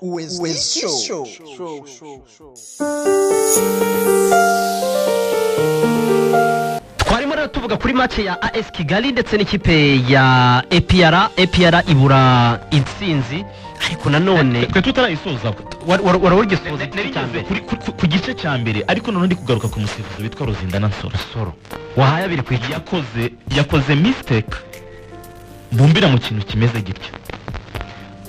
West Show. twarimo rero tuvuga kuri mace ya AS Kigali ndetse n'ikipe ya APR APR ibura intsinzi ariko nanone twe tutarayisoza wari wari- wari wagisoza igice cya mbere Kuri- kuri- ku gice cya mbere ariko noneho ndi kugaruka ku musifuzi witwa rozindana nsoro soro wahaye abiri ku icumi yakoze yakoze mistake bumbira mu kintu kimeze gitya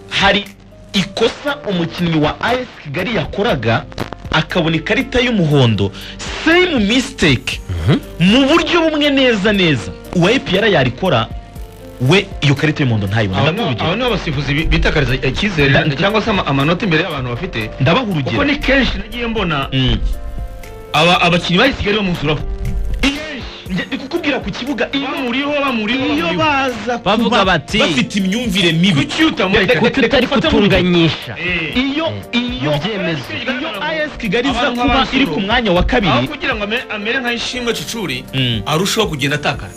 hari ikosa umukinnyi wa AS Kigali yakoraga akabona ikarita y'umuhondo same mistake mu buryo bumwe neza neza uwa APR yarikora we iyo karita y'umuhondo ntayibona aba ndamuha urugero ni abasifuzi bi- bitakariza Da- icyizere da- cyangwa se ama- amanota imbere y'abantu bafite ndabaha kuko urugero ni kenshi nagiye mbona Mm. aba abakinnyi bari kigali bamusuraho Njye ndi kukubwira ku kibuga iyo bamuriho bamuriho iyo bamuriho baza kuba Bavuga bati- bafite imyumvire mibi kuki utamureka kuko utari kutunganyisha Eh, iyo iyo mu byemezo iyo AS Kigali iza Abantu kuba nk'abasoro. iri ku mwanya wa aho kabiri kugira ngo ame- amere nk'ayishimwe cicuri Mm. arushaho kugenda atakara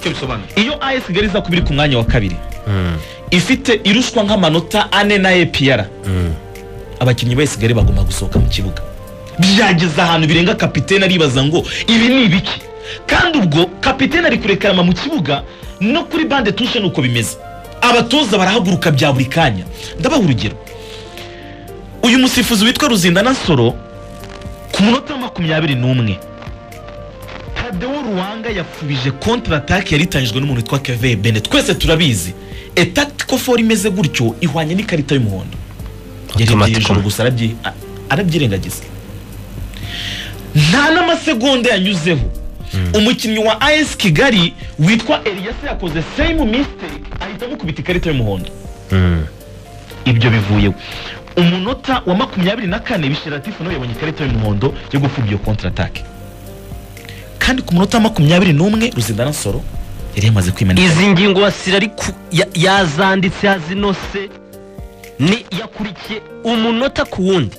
icyo bisobanuye iyo AS Kigali iza kuba iri ku mwanya wa kabiri ifite irushwa nk'amanota ane na APR abakinnyi ba AS Kigali bagomba gusohoka mu kibuga byageze ahantu birenga kapitene aribaza ngo ibi ni ibiki kandi ubwo kapitene ari kurekarama mu kibuga no kuri bande tushe nuko bimeze abatoza barahaguruka bya buri kanya ndabaha urugero uyu musifuzi witwa ruzindana nsoro ku munota wa makumyabiri n'umwe tadewo ruwanga yapfubije kontra atake yaritangijwe n'umuntu witwa keve bene twese turabizi etatiko foro imeze gutyo ihwanye n'ikarita y'umuhondo yarebye Automatically. hejuru gusa arabyi- a- arabyirengagiza nta n'amasegonda yanyuzeho umukinnyi wa as kigali witwa eliyasi yakoze same mistake ahitamo kubita ikarita y'umuhondo ibyo bivuyeho umunota wa makumyabiri na kane bishiratifu nawe yabonye ikarita y'umuhondo yo gupfubya iyo kontratake kandi ku munota wa makumyabiri n'umwe ruzindana nsoro yari yamaze kwimanika izi ngingo wasira ariko ya- yazanditse yazinose ni yakurikiye umunota ku wundi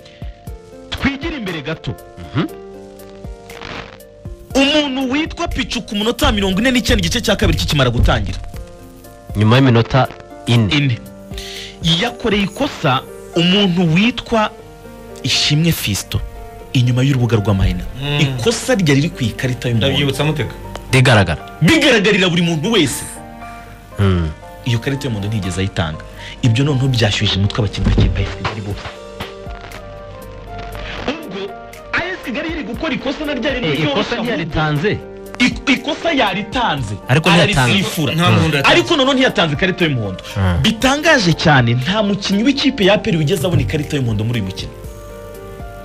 twigire imbere gato umuntu witwa picu ku munota wa mirongo ine n'icyenda igice cya kabiri kikimara gutangira nyuma y'iminota ine ine yakoreye ikosa umuntu witwa ishimwe fisto inyuma y'urubuga rw'amahina ikosa rya riri ku ikarita y'umuhondo ndabyibutsa muteka rigaragara bigaragarira buri muntu wese iyo karita y'umuhondo ntigeze ayitanga ibyo noneho byashyuhije umutwe abakinnyi b'ikipe ya AS Kigali bose ubwo AS Kigali yari gukora ikosa na ryari Eh, ikosa ryaritanze ikosa yaritanze Ariko ntiyatanze. ararisifura nta muhundo yatanze ariko noneho ntiyatanze ikarita y'umuhondo Mm. bitangaje cyane nta mukinnyi w'ikipe ya aperi wigeze abona ikarita y'umuhondo muri uyu mukino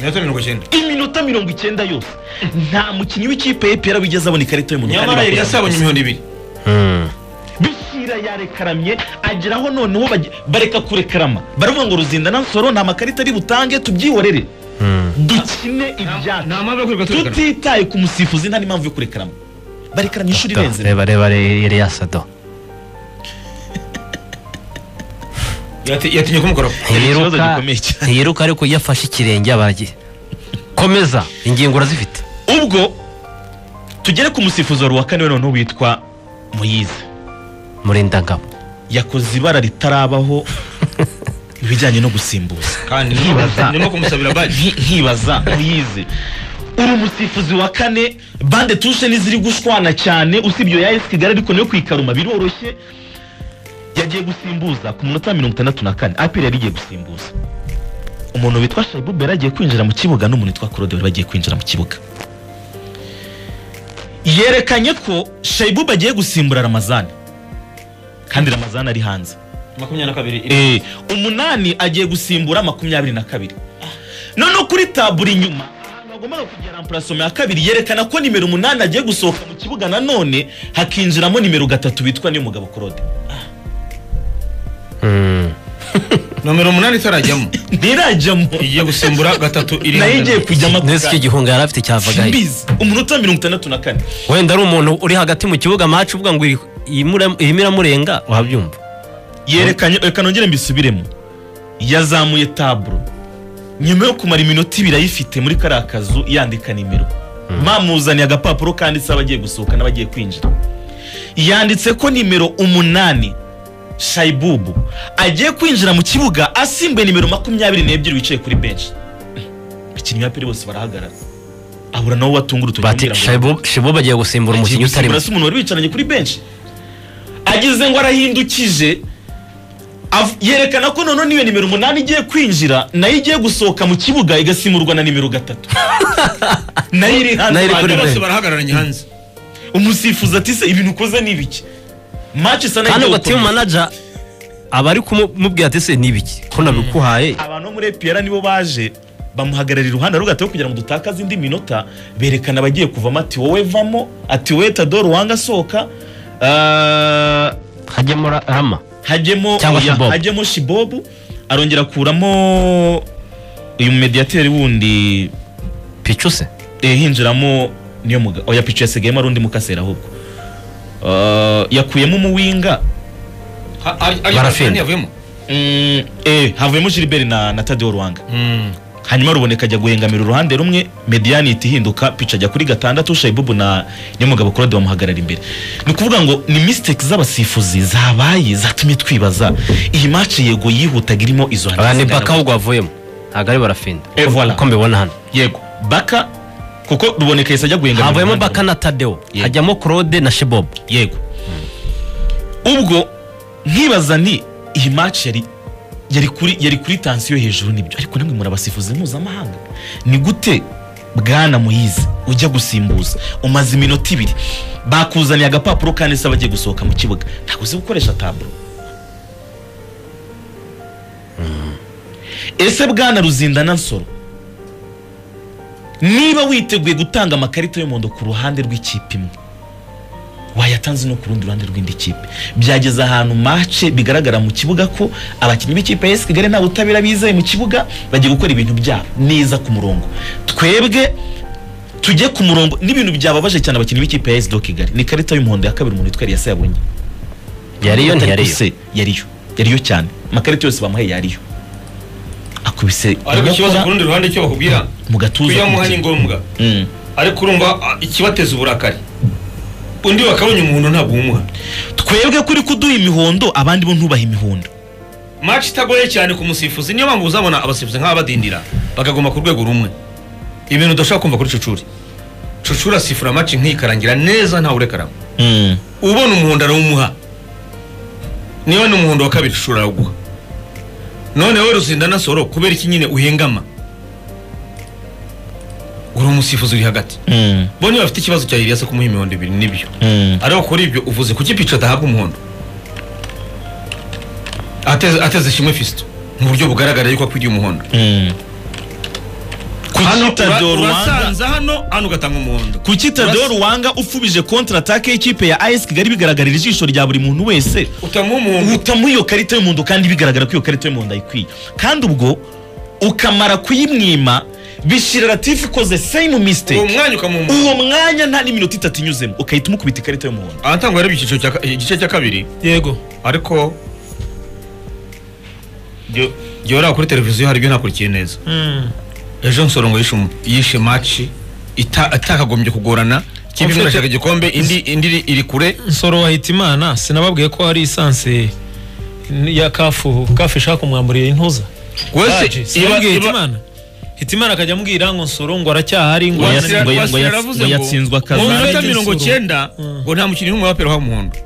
minota mirongo icyenda iminota mirongo icyenda yose nta mukinnyi w'ikipe ya aperi wigeze abona ikarita y'umuhondo nyamara kandi yari yasabonye bakoranye imihondo ibiri bishira yarekaramye ageraho noneho bage- bareka kurekarama baravuga ngo ruzindana nsoro nta makarita ari butange tubyihorere dukine ibyacu nta mpamvu yo kwiruka turekana tutitaye ku musifuzi nta n'impamvu yo kurekarama barekaranya inshuro irenze imwe. reba reba eriyasado Yati- yatinye kumukora ikibazo ntiyiruka gikomeye cyane. ntiyiruka ariko iyo afashe ikirenge abaragiye komeza ingingo urazifite ubwo tugere ku musifuzi wa ruwa kane we noneho witwa muyiza murindangabo yakoze ibara ritarabaho ibijyanye no gusimbuza kandi Nkibaza. ndimo kumusabira baji Nki- nkibaza muyize uri umusifuzi wa kane bande tushe n'iziri gushwana cyane usibye iyo ya esi kigali ariko nayo kwikaruma biroroshye yagiye gusimbuza ku munota wa mirongo itandatu na kane aperi yari igiye gusimbuza umuntu witwa shayibu yari agiye kwinjira mu kibuga n'umuntu witwa claude bari bagiye kwinjira mu kibuga yerekanye ko shayibu agiye gusimbura ramazani kandi ramazani ari hanze makumyabiri na kabiri iri- Eh, umunani agiye gusimbura makumyabiri na kabiri noneho kuri taburo inyuma ahantu hagombaga kugera amparasoma ya kabiri yerekana ko nimero umunani agiye gusohoka mu kibuga nanone hakinjiramo nimero gatatu witwa niyo mugabo claude nomero umunani itarajyamo ntirajyamo igiye gusimbura gatatu iri nayo igiye kujyamo ako nese icyo kanya. gihunga yari afite cyavagayo Simbizi. umunota wa mirongo itandatu na kane wenda ari umuntu uri hagati mu kibuga maci uvuga ngo iri- iyi mura- irimo iramurenga wabyumva yerekanye reka nongere mbisubiremo yazamuye taburo nyuma yo kumara iminota ibiri ayifite muri kariya kazu yandika nimero mamuzaniye agapapuro kanditseho abagiye gusohoka n'abagiye kwinjira yanditse ko nimero umunani shayibubu agiye kwinjira mu kibuga asimbuye nimero makumyabiri n'ebyiri wicaye kuri benshi abakinnyi ba peri bose barahagarara ahura nawe watunga urutoki bati amubwira ngo- shebu bagiye gusimbura umukinnyi utari muto Burasa umuntu wari wicaranye kuri benshi ageze ngo arahindukije av- yerekana ko noneho niyo nimero umunani igiye kwinjira nayo igiye gusohoka mu kibuga igasimurwa na nimero gatatu nayo iri hanze Nayo iri kuri bahagara- benshi. bose barahagararanye hanze umusifuzi ati se ibintu ukoze ni ibiki maci isa kandi nayo ubwo igiye timu gukomeza." manaja aba ari kumubwira ati se nibiki ko nabikuhaye abantu bo muri epiyara nibo baje bamuhagararira iruhande rugato yo kugira ngo dutakaze indi minota berekana abagiye kuvamo ati wowe vamo ati wowe tadoro wanga sohoka Ah, hajyamo ra- rama hajyemo Cyangwa oya, Shibobu. hajyemo shibobu arongera akuramo uyu mediyateri wundi picu se eh, hinjiramo niyo muga oya picu yasigayemo ari undi mukasera ahubwo Ah, yakuyemo umuwinga Ha- ari- ari- Barafinda. ari yavuyemo Mm, eh, havuyemo gilbert na, na tadeo rwanga hanyuma ruboneka ajya guhengamira uruhande rumwe mediyani ihita ihinduka pica ajya kuri gatandatu shayibubu na nyamugabo claude bamuhagarara imbere ni ukuvuga ngo ni mistake z'abasifuzi zabaye zatumye twibaza iyi match yego yihutaga irimo izo aya ni zingana baka ahubwo wavuyemo ntabwo ari barafinda Eh, voilà. uko mbibona hano yego baka kuko ruboneka yahise ajya guhengamira havuyemo uruhande baka na tadeo Yego. hajyamo claude na shebobo yego ubwo nkibaza ni iyi match yari yari kuri yari kuri tansiyo hejuru nibyo ariko namwe muri abasifuzi mpuzamahanga ni gute bwana muyizi ujya gusimbuza umaze iminota ibiri bakuzaniye agapapuro kandi se bagiye gusohoka mu kibuga ntabwo uzi gukoresha taburo ese bwana ruzindana nsoro niba witeguye gutanga amakarita y'umuhondo ku ruhande rw'ikipe imwe wayatanze no ku rundi ruhande rw'indi kipe byageze ahantu mace bigaragara mu kibuga ko abakinnyi b'ikipe ya kigali nta butabera bizeye mu kibuga bagiye gukora ibintu byabo neza ku murongo twebwe tujye ku murongo n'ibintu byababaje cyane abakinnyi b'ikipe ya sdo kigali ni ikarita y'umuhondo ya kabiri umuntu witwa eliyasa yabonye yariyo Atari ntiyariyo guse, yariyo yariyo cyane amakarita yose bamuhaye yariyo akubise ariko ikibazo ku inkokora rundi ruhande cyo bakubwira mu gatuza kuyamuha ni ngombwa Mm. ariko urumva ah, ikibateza uburakari undi bakabonye umuhondo ntabwo umuha twebwe kuri kuduha imihondo abandi bo ntubahe imihondo maci itagoye cyane ku musifuzi niyo mpamvu uzabona abasifuzi nk'aba badindira bakaguma ku rwego rumwe ibintu udashobora kumva kuri cucuri cucuri asifura maci nk'ikarangira neza ntawe urekaramo Mm. ubona umuhondo arawumuha niba ni umuhondo wa kabiri cucuri arawuguha none wowe ruzindana soro kubera iki nyine uhengama uri umusifuzi uri hagati Mm. bo niba bafite ikibazo cya iriyase kumuha imihondo ibiri nibyo Mm. ariko kuri ibyo uvuze kuki pica adahabwa umuhondo ateze ateze kimwe fisito mu buryo bugaragara yuko akwiriye umuhondo Mm. hano kuki tadeo ura- rwanda urasanza hano hano ugatanga umuhondo kuki tadeo rwanda ufubije kontra atake y'ikipe ya as kigali bigaragarira ijisho rya buri muntu wese utamuha umuhondo utamuha iyo karita y'umuhondo kandi bigaragara ko iyo karita y'umuhondo ayikwiye kandi ubwo ukamara kuyimwima bishyira latifu ikoze same uwo mistake mwanya ukamuha umuhondo uwo mwanya nta n'iminota itatu inyuzemo ugahita umukubita ikarita y'umuhondo ahatangwa rero icyiciro cya ka- igice cya kabiri yego ariko jyo- jyora kuri televiziyo hari ibyo nakurikiye neza ejo nsorongo yishe umu- yishe maci ita- atakagombye kugorana ikipe imwe irashaka igikombe indi indi iri- iri kure nsoro wahita imana sinababwiye ko hari isansi ya kafu kafu ishaka kumwamburira intuza Baji, wese iba- sinababwiye iba- hitimana hitimana akajya amubwira ngo nsoro ngo aracyahari ngo Wasira- yananiwe. Wasira ngo yats- yaravuze ngo ngo yatsinzwa mu Kazange minota Nsoro. mirongo cyenda Mm. ngo nta mukinnyi n'umwe wapera uha umuhondo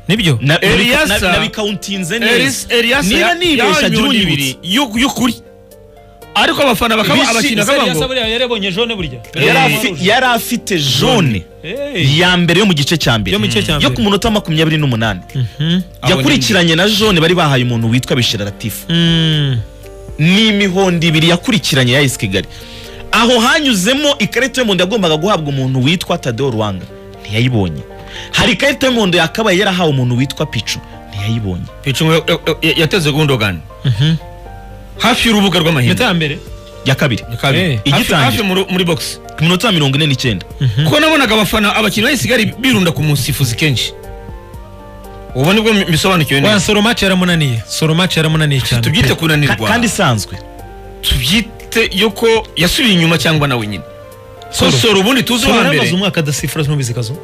nibyo Na- Eliasa- na- na- nabikawuntinze Elis- neza Elias niba ya- nibeshya yahawe agira imihondo ibiri unyibutse y'u- y'ukuri ariko abafana bakaba Bishimye, abakinnyi Ese bakaba Elias ngo buriya yarebonye jone burya Yari Eh. afi- yari afite jone Hey. ya mbere yo mu gice cya mbere Yo mu gice cya yo mbere. ku munota makumyabiri n'umunani Mhm. yakurikiranye na jone bari bahaye umuntu witwa bishira latifu Mm. ni imihondo ibiri yakurikiranye ya esi kigali aho hanyuzemo ikarita y'umuhondo yagombaga guhabwa umuntu witwa tadeo rwanga ntiyayibonye hari ikarita y'umuhondo yakabaye yarahawe umuntu witwa picu ntiyayibonye Picungo ya- ya- ya- yateze gundogani Mhm. hafi y'urubuga Impeta rw'amahina ya mbere ya kabiri Kabiri. Eh. Hafi- hafi Igitangira. muri- muri box ku minota mirongo ine n'icyenda kuko nabonaga abafana abakinnyi bayisigari birunda ku musifuzi kenshi ubu nibwo mi- bisobanukiwe wa neza soro match yaramunaniye soro match yaramunaniye cyane tubyite Ka- kunanirwa kandi isanzwe tubyite yuko yasubiye inyuma cyangwa nawe nyine Soro. sosoro ubundi tuzi soro uwa yamaze mbere umwaka adasifura nubizi kazo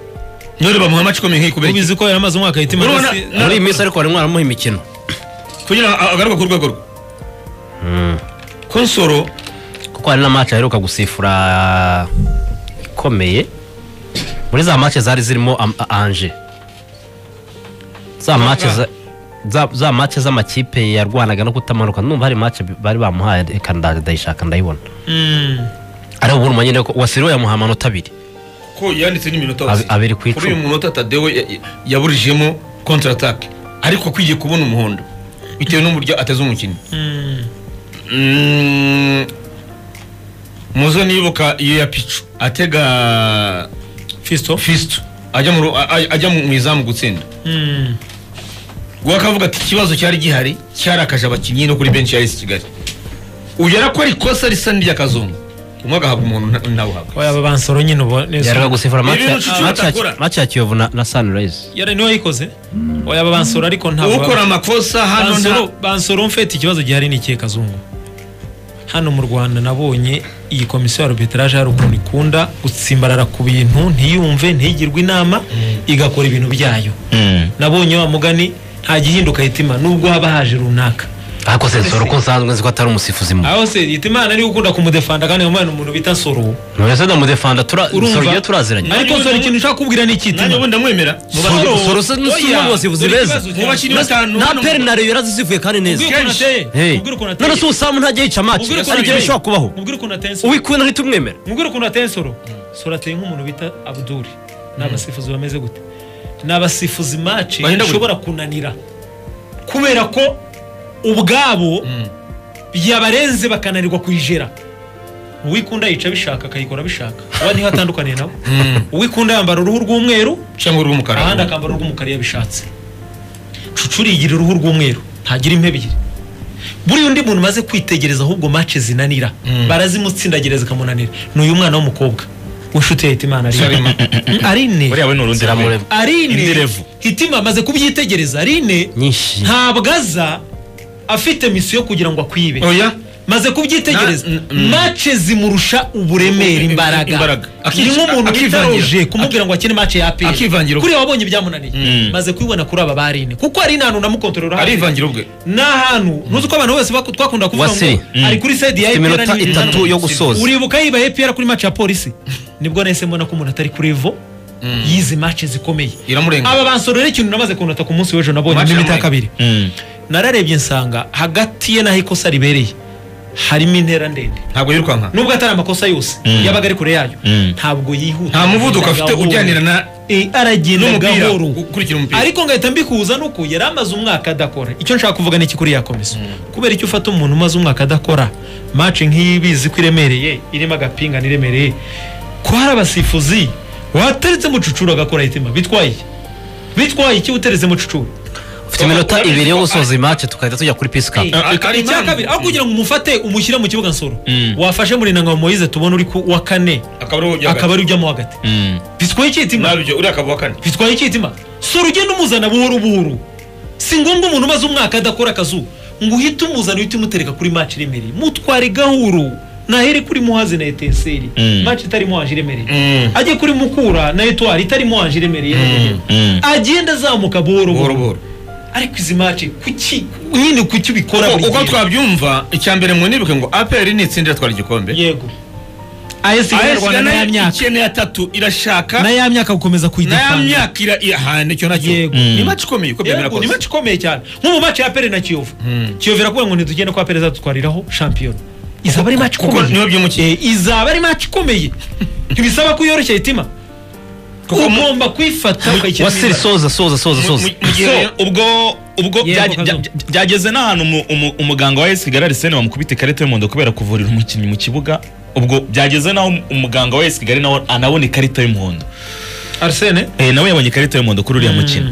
nyine bamuha amaci ikomeye nk'iyi kubera iki? ubizi ko yaramaze umwaka yitima Urabona- na- ndetse- muri iyi minsi ariko barimo baramuha imikino kugira ngo agaruke ku rwego rwe konsoro kuko hari na match aheruka gusifura ikomeye muri za match zari zirimo am- a- anje za match za- za- za match z'amakipe yarwanaga no kutamanuka numva hari match bi- bari bamuhaye reka nda- ndayishaka ndayibona Mm. ariko ubu nyine ko wasiriwe yamuha amanota abiri ko yanditse n'iminota Abi- abiri ku kuri uyu icumi munota tadewo ya- ya- yaburijemo kontra atake ariko akwiye kubona umuhondo bitewe n'uburyo ateze umukinnyi Mm, muzo nibuka iyo ya picu atega Fiston? fisto ajya mu ru- a- a- ajya mu izamu gutsinda Mm. guha akavuga ati ikibazo cyari gihari cyarakaje abakinnyi no kuri benshi ya esi kigali uyu arakora ikosa risa n'iry'akazungu umwe agahabwa umuntu nta- ntawuhabwa Oya, aba bansoro nyine ubu neza. yaruka gusifura match ya- Ibintu nshuti match ya- batakora. match ya kiyovu na na sunrise Yari niwe wayikoze oya aba bansoro ariko ntabwo ukora amakosa hano nta bansoro bansoro mfite ikibazo gihari ni ikihe kazungu hano mu rwanda nabonye iyi komisiyo ya arbitrage hari ukuntu ikunda gutsimbarara ku bintu ntiyumve ntigirwe inama igakora ibintu byayo nabonye wa mugani nta gihinduka hitima nubwo haba haje runaka ariko sensoro ko nsanzwe nzi ko atari umusifuzi mu aho se hitima niwe ukunda kumudefanda kandi nkamubona umuntu bita soro none se ndamudefanda tura Urumva? soro turaziranye ariko soro ikintu ushaka kubwira ni nanjye ikitima ubundi ndamwemera Soro- soro se ni umwe mu basifuzi beza mu bakinnyi batanu nta hano mu- peri na rero yarazisifuye kandi neza Ubwire ukuntu ateye. Hey. Ubwire ukuntu ateye. none se ubusambu ntajya yica match Mubwire ukuntu hari igihe ateye. bishobora kubaho Mubwire ukuntu ateye Soro. uwikubye nahita umwemera mubwire ukuntu ateye soro soro ateye nk'umuntu bita abuduri ni abasifuzi bameze gute ni abasifuzi maci Bahindagurika. bashobora kunanira kubera ko ubwabo yabarenze bakananirwa kuyijera uwikunda yica bishaka akayikora bishaka uba niho atandukaniye nabo uwikunda yambara uruhu rw'umweru cyangwa uri umukara ahandi akambara uruhu rw'umukara iyo abishatse cucuri yigira uruhu rw'umweru ntagira impebe ebyiri buriya undi muntu umaze kwitegereza ahubwo mace zinanira barazimutsindagira zikamunanira ni uyu mwana w'umukobwa w'inshuti ya hitimana arine buriya we ni urundi rumwe Ziramureba. arine Indirevu. hitima amaze kubyitegereza arine nyinshi ntabwo aza afite misiyo kugira ngo akwibe oya maze kubyitegereza Na- mm. mace zimurusha uburemere imbaraga Imbaraga. ni Akica- nk'umuntu akivangira. witaroje kumubwira ngo akine mace ya aperi Akivangira ubwe. kuriya wabonye byamunaniye maze kubibona kuri aba barine kuko hari n'ahantu namukontorora arivangira ubwe ni ahantu ntuzi ko abantu bose baku- twakunda kuvuga Wasiri. ngo ari kuri side Afite ya APR iminota n'ibindi itatu bitandukanye. yo gusoza. uribuka yiba APR kuri mace ya polisi nibwo nahise mbona ko umuntu atari kuri evo yizi mace zikomeye iramurenga aba bansoro rero ikintu namaze kunota ku munsi w'ejo nabonye Mace n'iminota ya yamurenga. kabiri nararebye nsanga hagati ye n'aho ikosa ribereye harimo intera ndende ntabwo yirukanka nubwo atari amakosa yose yabaga ari kure yayo ntabwo yihuta nta muvuduko afite Gahoro. ujyanira na- Eh, aragenda n'umupira gahoro ukurikira umupira ariko ngahita mbikuza nuko yari amaze umwaka adakora icyo nshaka kuvuga ni iki kuri ya komisiyo kubera icyo ufata umuntu umaze umwaka adakora maci nk'iyi bizi ko iremereye irimo agapingano iremereye ko hari abasifuzi wateretse mucucuru agakora hitima bitwaye iki? bitwaye iki uteretse mucucuru ufite iminota ibiri yo gusoza iyi match tukahita tujya kuri pisi kapu Ah, Icya Karimani. kabiri aho kugira ngo umufate umushyire mu kibuga nsoro wafashe murinanga Moise tubona uri ku wa kane akaba ari ujya akaba ari ujyamo hagati bitwaye iki hitima nabyo uriya akaba uwa kane bitwaye iki hitima sora ugenda umuzana buhoro buhoro si ngombwa umuntu umaze umwaka adakora akazu ngo uhite umuzana uhite umutereka kuri maci iremereye mutware gahuru nahere kuri muhazi na eteseri maci itarimo haje iremereye ajye kuri mukura na etwari itarimo haje iremereye agenda azamuka buhoro buhoro buhoro buhoro ariko izi maci kuki nyine kuki ubikora Uko- buri uko gihe? twabyumva icya mbere mu nibuke ngo aperi nitsinda iratwara igikombe yego AS Kigali Rwanda na ya myaka ikeneye atatu irashaka na ya myaka na gukomeza ya kuyidefanda myaka ira- ira- aha nicyo nacyo Yego. ni maci ikomeye uko byemera Yego, ni kose maci ikomeye cyane nko mu maci ya pere na kiyovu kiyovu irakubwira ngo ntitugende kwa pere azadutwariraho shampiyona izaba ari maci kuko niwe ikomeye byimukiye Eh, izaba ari maci ikomeye ntibisaba ko uyoroshya hitima Kuko mu- ugomba kwifata ukayishyiramo wasiri imbaraga. soza soza soza soza mu- mu gihe So, ubwo ubwo Yego, byage- Kazo. bya- byageze n'ahantu umu- umu- umuganga wa esi kigali arisene bamukubita ikarita y'umuhondo kubera kuvurira umukinnyi mu kibuga ubwo byageze n'aho umuganga wa esi kigali nawe anabona ikarita y'umuhondo arsene Eh, nawe yabonye ikarita y'umuhondo kuri uriya mukino